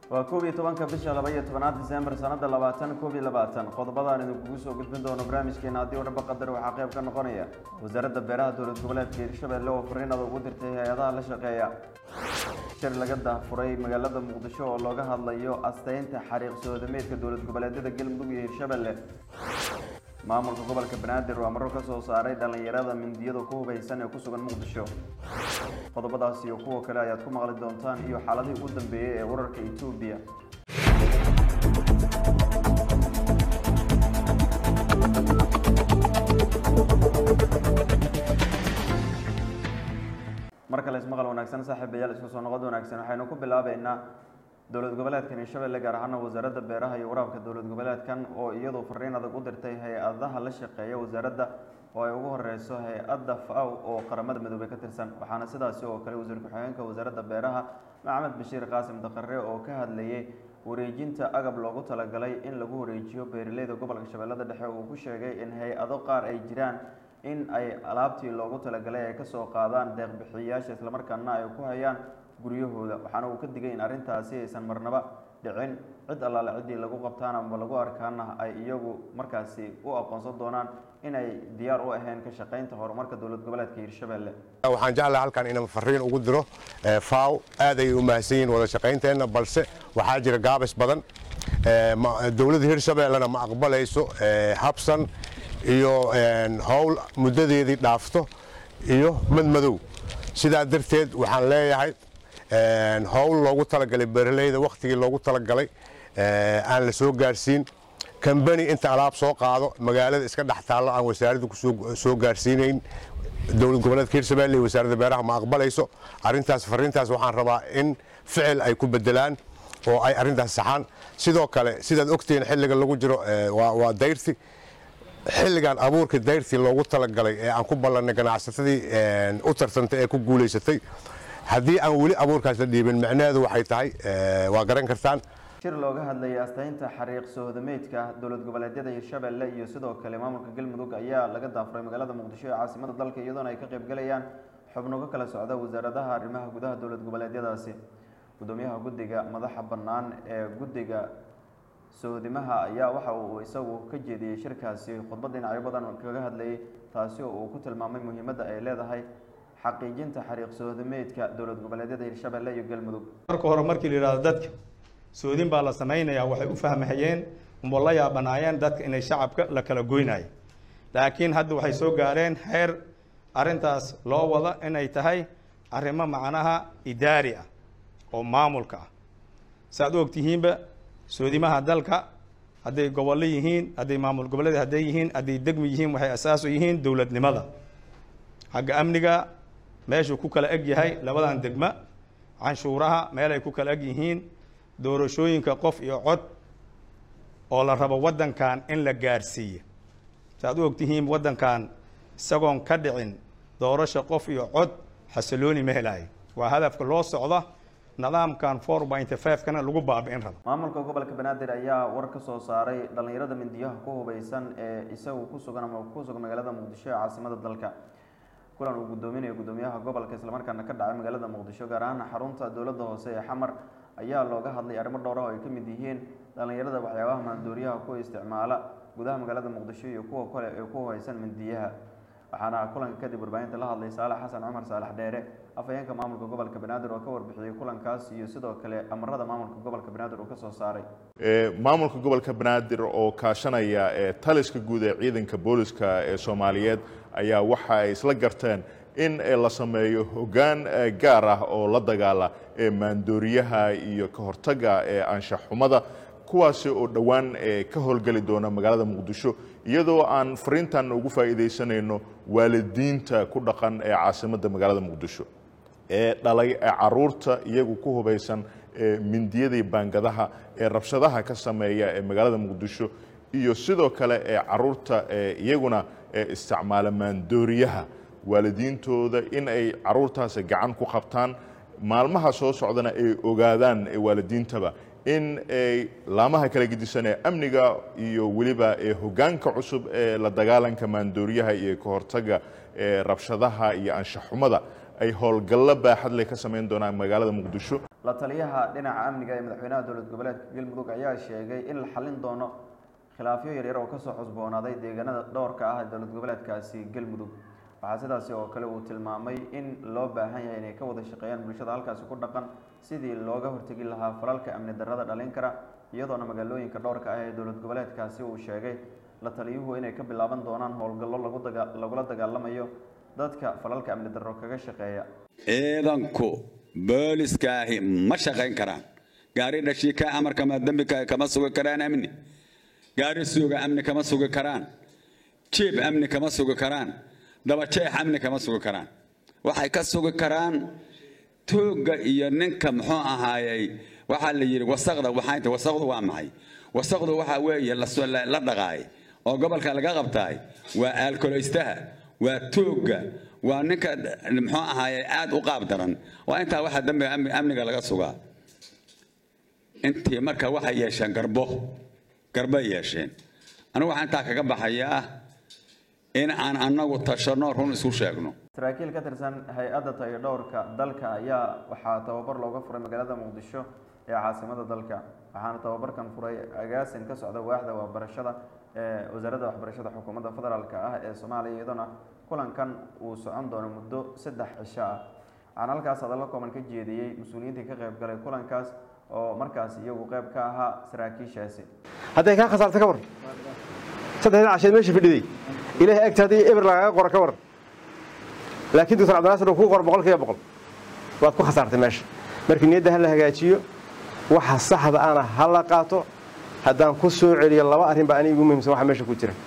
waa koob iyo tobanka bisha laba iyo tobanaad disembar sanada labaatan koob iyo labaatan qodobadaan idinkugu soo gudbin doono barnaamijkeena haddii u dhaba qadar waxaa qayb ka noqonaya wasaaradda beeraha dowlad goboleedka hirshabelle oo fariinada ugu dirtay hay-adaha la shaqeeya shir laga dahfuray magaalada muqdisho oo looga hadlayo asteynta xariiq soodameedka dowlad goboleedyada galmudug iyo hirshabelle maamulka gobolka banaadir waa maro ka soo saaray dhallinyarada mindiyada ku hubaysan ee ku sugan muqdisho qodobadaas iyo kuwa kale ayaad ku maqli doontaan iyo xaaladihii ugu dambeeyey ee wararka etoobiya mar kale ismaqal wanaagsan saaxiibayaal isku soo noqod wanaagsan waxaynu ku bilaabeynaa dowlad goboleedkan hirshabelle gaar ahaana wasaaradda beeraha iyo waraabka dowlad goboleedkan oo iyadu fariin adag u dirtay hay-adaha la shaqeeya wasaaradda oo ay ugu horeyso hay-adda faw oo qaramada midoobey ka tirsan waxaana sidaasi oo kale wasiir ku-xigeenka wasaaradda beeraha maxamed bashiir qaasim daqare oo ka hadlayay wareejinta agab loogu talagalay in lagu wareejiyo beeraleyda gobolka shabeellada dhexe uu ku sheegay in hay-ado qaar ay jiraan in ay alaabtii loogu talagalay ay kasoo qaadaan deeqbixiyayaasha islamarkaana ay ku hayaan guryahooda waxaana uu ka digay in arrintaasi aysan marnaba dhicin cid allaale ciddii lagu qabtaan ama lagu arkaana ay iyagu markaasi u aqoonsan doonaan inay diyaar u ahayn ka shaqaynta horumarka dowlad goboleedka hirshabelle waxaan jeclahay halkan inaan fariin ugu diro faw aad ayay u mahadsan yihiin wada shaqaynteenna balse waxaa jira gaabis badan dowladda hirshabellena ma aqbalayso habsan iyo howl muddadeedii dhaafto iyo madmadow sidaa darteed waxaan leeyahay howl loogu talagalay beeraleyda wakhtigii loogu talagalay aan la soo gaarsiin kambani inta alaab soo qaado magaalada iska dhex taallo aan wasaaradda kusoo gaarsiinayn dowlad goboleedka hirshabelle iyo wasaaradda beeraha ma aqbalayso arrintaas fariintaas waxaan rabaa in ficil ay ku bedelaan oo ay arrintaas saxaan sidoo kale sidaad ogtihiin xilliga lagu jiro waa dayrti xilligan abuurka dayrtii loogu talagalay ee aan ku ballannay ganacsatadii u tartantay ee ku guulaysatay haddii aan weli abuurkaas la dhiibin macnaheedu waxay tahay waa garan kartaan shir looga hadlayay asteynta xariiq soodameedka dowlad goboleedyada hirshabelle iyo sidoo kale maamulka galmudug ayaa laga daafuray magaalada muqdisho ee caasimada dalka iyadoona ay ka qaybgalayaan xubno ka kala socda wasaaradaha arrimaha gudaha dowlad goboleedyadaasi gudoomiyaha guddiga madaxa bannaan ee guddiga soodimaha ayaa waxa uu isagu ka jeediyey shirkaasi khudbad dhinacyo badan kaga hadlayay taasi oo uu ku tilmaamay muhiimadda ay leedahay xaqiijinta xariiq soodameedka dowlad goboleedyada hirshabelle iyo galmudug marka hore markii la yidhahdo dadka soodin baa la samaynayaa waxay u fahmahayeen umo la yaabanaayeen dadka inay shacabka la kala goynayo laakiin hadda waxay soo gaareen heer arrintaas loo wado inay tahay arrimo macnaha idaari ah oo maamulka ah saaad u ogtihiinba soodimaha dalka hadday gobollo yihiin hadday maamul goboleed hadday yihiin hadday degmi yihiin waxay asaasu yihiin dowladnimada xagga amniga meeshuu ku kala eg yahay labadan degma canshuuraha meelay ku kala eg yihiin doorashooyinka qof iyo cod oo la rabo waddankan in la gaarsiiyo saaad u ogtihiin waddankan isagoon ka dhicin doorasho qof iyo cod xasilooni ma helaayo waa hadafka loo socda nidaamkan four pointy five-kana lagu baabi'in rabo maamulka gobolka banaadir ayaa war ka soo saaray dhallinyarada mindiyaha ku hubaysan ee isagu ku sugan ama ku sugan magaalada muqdisho ee caasimada dalka kulan uu gudoominayo gudoomiyaha gobolka islamarkaana ka dhacay magaalada muqdisho gaar ahaan xarunta dowladda hoose ee xamar ayaa looga hadlay arrimo dhowr ah oo ay ka mid yihiin dhallinyarada waxyaabaha maandooriyaha ku isticmaala gudaha magaalada muqdisho iyo kuwa kale ee ku hubaysan mindiyaha waxaana kulanka kadib warbaahinta la hadlay saalax xasan cumar saalax dheere afhayeenka maamulka gobolka banaadir oo ka warbixiyey kulankaas iyo sidoo kale amarada maamulka gobolka banaadir uu ka soo saaray maamulka gobolka banaadir oo kaashanaya taliska guud ee ciidanka booliska ee soomaaliyeed ayaa waxa ay isla garteen in la sameeyo hoggaan gaar ah oo la dagaala ee maandooriyaha iyo ka hortaga ee anshaxxumada kuwaasi oo dhowaan ka howlgeli doona magaalada muqdisho iyadoo aan fariintan ugu faa'iidaysanayno waalidiinta ku dhaqan ee caasimadda magaalada muqdisho ee dhalay ee caruurta iyagu ku hubaysan ee mindiyadii baangadaha ee rabshadaha ka sameeya ee magaalada muqdisho iyo sidoo kale ee caruurta ee iyaguna ee isticmaala maandooriyaha waalidiintooda in ay caruurtaasi gacan ku qabtaan maalmaha soo socdana ay ogaadaan ee waalidiintaba in ay laamaha kala gedisan ee amniga iyo weliba ee hoggaanka cusub ee la dagaalanka maandooriyaha iyo ka hortagga ee rabshadaha iyo anshaxumada ay howlgallo baaxad leh ka samayn doonaan magaalada muqdisho la taliyaha dhinaca amniga ee madaxweynaha dowlad goboleedka galmudug ayaa sheegay in la xalin doono khilaafyo yaryar oo kasoo cusboonaaday deegaanada dhowrka ah ee dowlad goboleedkaasi galmudug waxaa sidaasi oo kale uu tilmaamay in loo baahan yahay inay ka wada shaqeeyaan bulshada halkaasi ku dhaqan sidii looga hortegi lahaa falalka amni darrada dhalin kara iyadoona magaalooyinka dhowrka ah ee dowlad goboleedkaasi uu sheegay la taliyuhu inay ka bilaaban doonaan howlgallo lagu daga lagula dagaalamayo dadka falalka amni darro kaga shaqeeya ciidanku booliskaahi ma shaqayn karaan gaari dhashiika amarkama dembi kama sugi karaan amni gaari suuga amni kama sugi karaan jiib amni kama sugi karaan dabajeex amni kama sugi karaan waxay ka sugi karaan toogga iyo ninka muxuu ahaayey waxaa la yidhi wasaqda waxaynta wasaqdu waa maxay wasaqdu waxa weeye la dhaqaay oo gobolka laga qabtaay waa aalkoleystaha waa toogga waa ninka muxuu ahaaye aad u qaab daran waa intaa waxa dambiga amniga laga sugaa intii marka waxay yeesheen garbo garbay yeesheen anigu waxaan intaa kaga baxayaa in aan annagu tashanno run isu sheegno saraakiil ka tirsan hay-adda tayo dhowrka dalka ayaa waxaa tababar looga furay magaalada muqdisho ee caasimada dalka waxaana tababarkan furay agaasin ka socda waaxda waxbarashada ee wasaaradda waxbarashada xukuumadda federaalk ah ee soomaaliya iyadoona kulankan uu socon doono muddo saddex cisho ah waxaana halkaas hadallo kooban ka jeediyey mas-uuliyiintii ka qayb galay kulankaas oo markaas iyagu qayb ka ahaa saraakiishaasi hadday kaa khasaarta ka war saddexda casheed meesha fadhiday ilaahay agta haddii eber lagaaga qoro ka war laakiin doctor cabdinaasir uu kuu qoro boqol kiiba boqol waad ku khasaartay meesha markii niyadda ha la hagaajiyo waxa saxda ana ha la qaato haddaan ku soo celiyo laba arrin baa aniga igu muhiimsan waxa meesha ku jira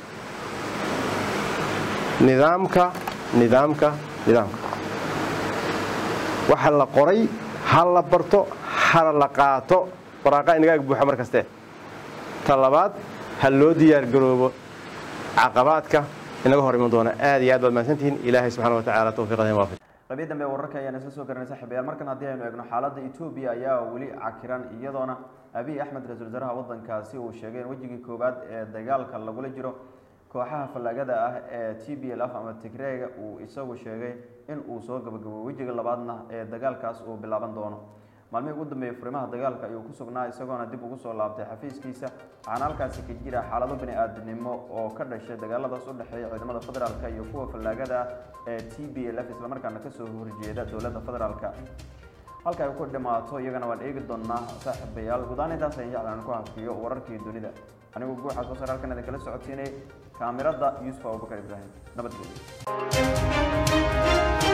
nidaamka nidaamka nidaamka waxa la qoray ha la barto hana la qaato waraaqa inaga ag buuxa mar kaste ta labaad ha loo diyaar garoobo caqabaadka inaga hor iman doona aad iyo aad baad mahadsantihiin ilaahay subxana wa tacaala tawfiiqada waafaj qaybiya dambe wararka ayaan isla soo garanay saaxiibayaal markan haddii aynu eegno xaaladda etoobiya ayaa weli cakiran iyadoona abiy axmed ra-iisul wasaaraha waddankaasi uu sheegay in wejigii koowaad ee dagaalka lagula jiro kooxaha fallaagada ah ee t b l f ama tigreega uu isagu sheegay in uu soo gabagabo wejiga labaadna ee dagaalkaas uu bilaaban doono maalmihii ugu dambeeyey furimaha dagaalka ayuu ku sugnaa isagoona dib ugu soo laabtay xafiiskiisa waxaana halkaasi ka jira xaalado bini aadamnimo oo ka dhashay dagaaladaas u dhexeeya ciidamada federaalka iyo kuwa fallaagada ah ee t b l f islamarkaana kasoo horjeeda dowladda federaalka halka ay ku dhimaato iyagana waan eegi doonaa saaxiibayaal gudahaan intaas ayaan jeclaan ku hafiyo wararkii dunida anigu guuxa soo saar halkan idin kala socodsiinay kaamirada yuusuf abubakar ibraahim nabadgelyo